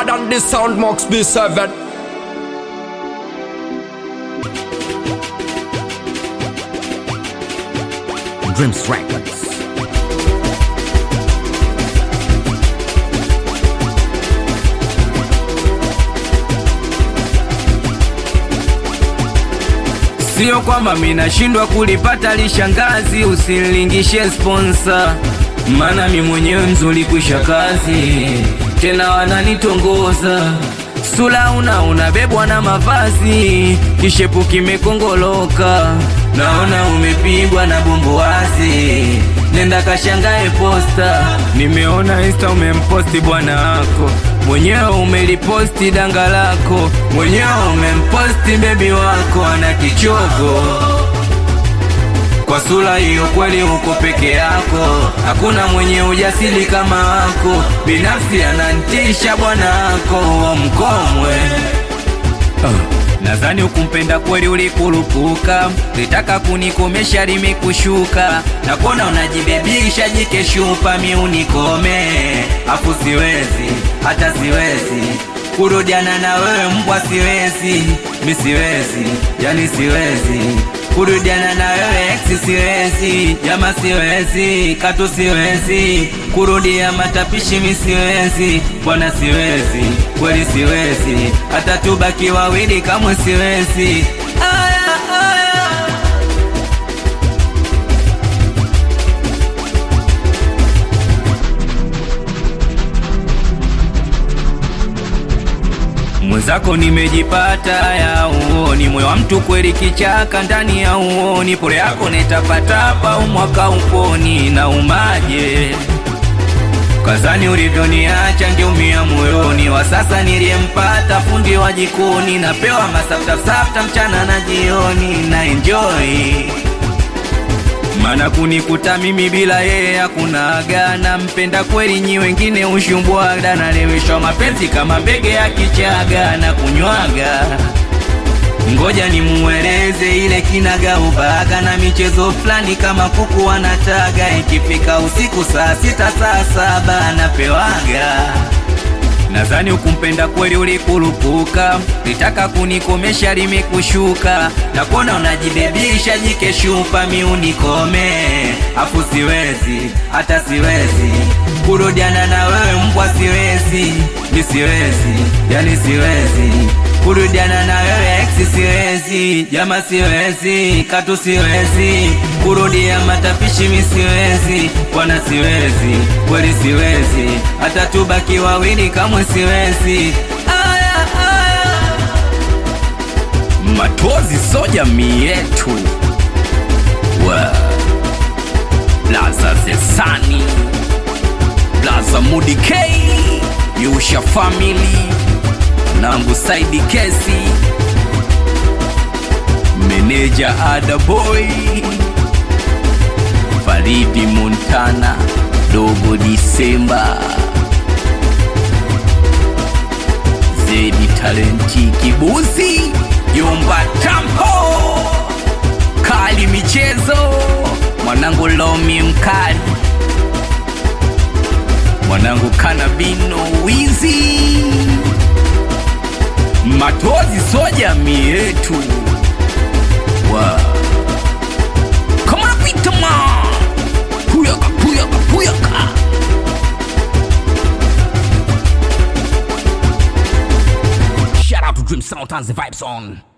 hard on the sound Max B7 Dreams Records. Sio kwamba minashindwa kulipata lishangazi, usinilingishe sponsor, maana mi mwenyewe mzuri kwisha kazi, tena wananitongoza sula una unabebwa na mavazi, kishepu kimekongoloka, naona umepigwa na bumbuazi, nenda kashangae posta, nimeona insta umemposti bwana wako mwenyewe umeliposti danga lako mwenyewe umemposti bebi wako ana kichogo kwa sura hiyo kweli uko peke yako hakuna mwenye ujasiri kama wako binafsi anantisha bwana wako wa mkomwe Nadhani ukumpenda kweli ulikurupuka, litaka kunikomesha limekushuka, na kuona unajibebisha jikeshupa, mi unikome, afu siwezi hata siwezi kurudiana na wewe mbwa, siwezi mi siwezi, yani siwezi kurudiana na wewe ex, siwezi jama, siwezi katu, siwezi kurudia matapishi, mi siwezi bwana, siwezi kweli, siwezi hata tubaki wawili, kamwe siwezi. Aya, aya. mwenzako nimejipata ya uoni, moyo wa mtu kweli kichaka ndani ya uoni, pole yako netapatapa umwaka uponi na umaje kazani ulivyoniacha ngeumia moyoni, wa sasa niliyempata fundi wa jikoni, napewa masaftafsafta mchana na jioni na enjoy maana kunikuta mimi bila yeye hakuna aga, nampenda kweli, nyi wengine ushumbwaga, naleweshwa mapenzi kama mbege ya kichaga na kunywaga. Ngoja nimueleze ile kinaga ubaga na michezo fulani kama kuku wanataga, ikifika usiku saa sita saa saba napewaga Nadhani ukumpenda kweli ulikurupuka, litaka kunikomesha limekushuka, na kuona unajibebisha jikeshupa, mi unikome, afu siwezi hata siwezi kurudiana na wewe mbwa, siwezi mi siwezi, yani siwezi kurudiana na wewe ex, siwezi jama, siwezi katu, siwezi kurudia matapishi, mi siwezi bwana, siwezi kweli, siwezi hata tubaki wawili, kamwe siwezi. Aya, aya. Matozi so jamii yetu wa Blaza Zesani Blaza Mudi K Yusha Family Nangu Saidi Kesi Meneja Ada Boy Faridi Montana Dogo Disemba Zedi Talenti Kibuzi Yumba Tampo Kali Michezo Mwanangu Lomi Mkali Mwanangu Kanabino Wizi Matozi so jamii yetu wow. Come on, Peter man Puyaka, puyaka, puyaka Shout out to Dream Sound and the Vibes on.